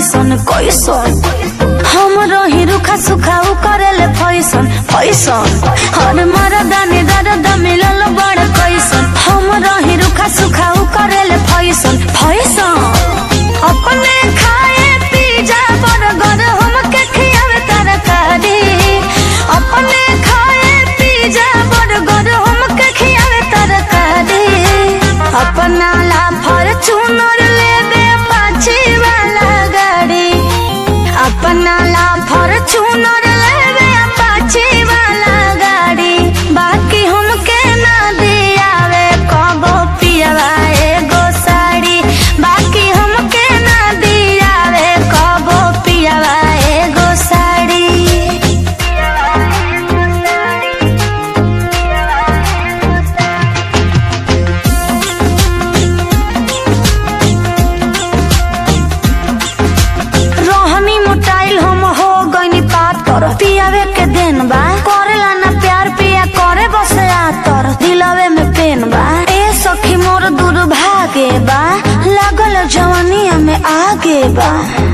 कैसन कैसन हम रही रुखा सुखा उ करेले फैसन फैसन हर मरदानी दर्द मिलल बड़ कैसन हम रही रुखा सुखा उ करेले फैसन फैसन अपने खाए पिज्जा बर्गर हमके खियावे तरकारी अपने खाए पिज्जा बर्गर हमके खियावे तरकारी अपना ला फॉर्च्यूनर लेबे पाछी वाला गाड़ी अपना ला फॉर्च्यूनर लेबे पाछी वाला गाड़ी बाकी हमके ना दियावे कबो पियवा एगो साड़ी बाकी हमके ना दियावे कबो पियवा एगो साड़ी रोहनी मोटाइल हम हो गईनी पात कर पियावे के देन बा करेला ना प्यार पिया करे बसे आतर दिलवे में पेन बा ए सखी मोर दुर्भागे बा लागल जवानिया में आगे बा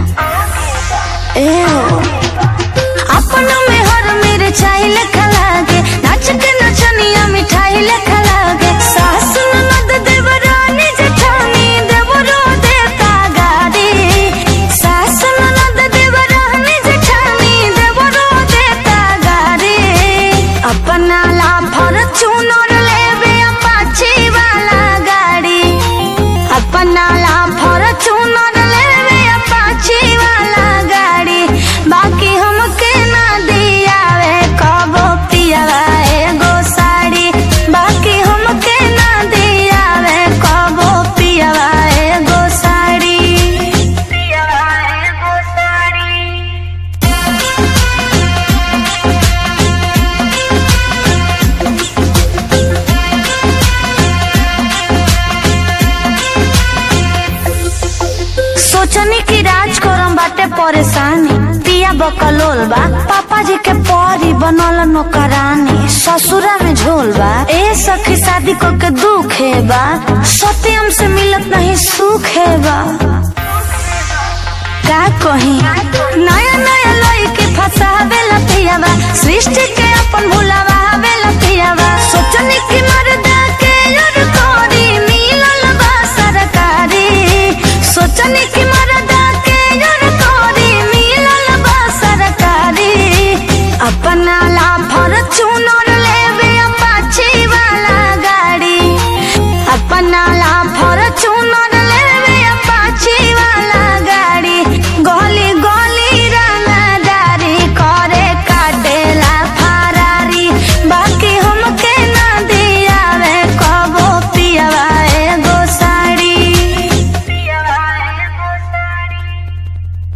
ए हो। अपना में हर मेरे चाहिले खलागे नाच के नचनिया मिठाई ले खलागे सास ननद देवरानी जेठानी देवरो देता गाड़ी सास ननद देवरानी जेठानी देवरो देता गाड़ी अपना ला फॉर्च्यूनर लेबे अपाची वाला गाड़ी अपना ला फॉर्च्यूनर लेबे अपाची वाला गाड़ी बाकी हमके ना दियावे कबो पियावा एगो साड़ी बाकी हमके ना दियावे कबो पियावा एगो साड़ी पियावा एगो साड़ी सोचनी की राज करम बाटे परेशानी पिया बकलोल बा पापा जी के परी बनल नौकरानी ससुरा में झोल बा ए सखी शादी को के दुख है बा सत्यम से मिलत नहीं सुख है बा का कही नया नया लड़की फसावे लतियावा सृष्टि के अपन भुलावे लतियावा सोचनी की मर्दा के योर कोरी मिलल बा सरकारी सोचनी की मर्दा